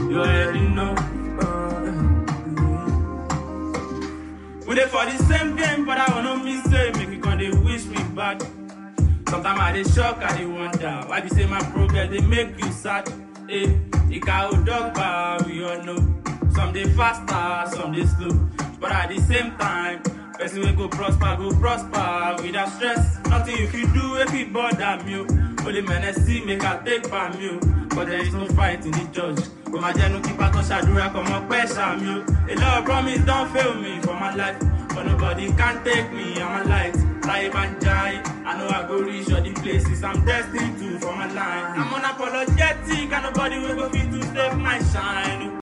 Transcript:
You already know. We dey for the same game, but I wanna miss say make you come dey wish me bad. Sometimes I dey shock, I dey wonder why be say my progress dey make you sad. Eh, ìka ò dọ́gba, we all know. Some dey faster, some dey slow, but at the same time, person wey go prosper go prosper without stress. Nothing you fit do wey fit bother me o. Only menacing make I take by me o. But there is no fight in the church. Kò máa jẹ́nu kí pátọ́ ṣàdúrà kọ́ mọ pẹ́ ṣàmì o. A lot of promise don fail me for my life. But nobody can take me, I'm a light. Láyé bá ń jáyé, I know I go reach all the places I'm destined to for my line. I'm unapologetic and nobody will go fit to save my shine.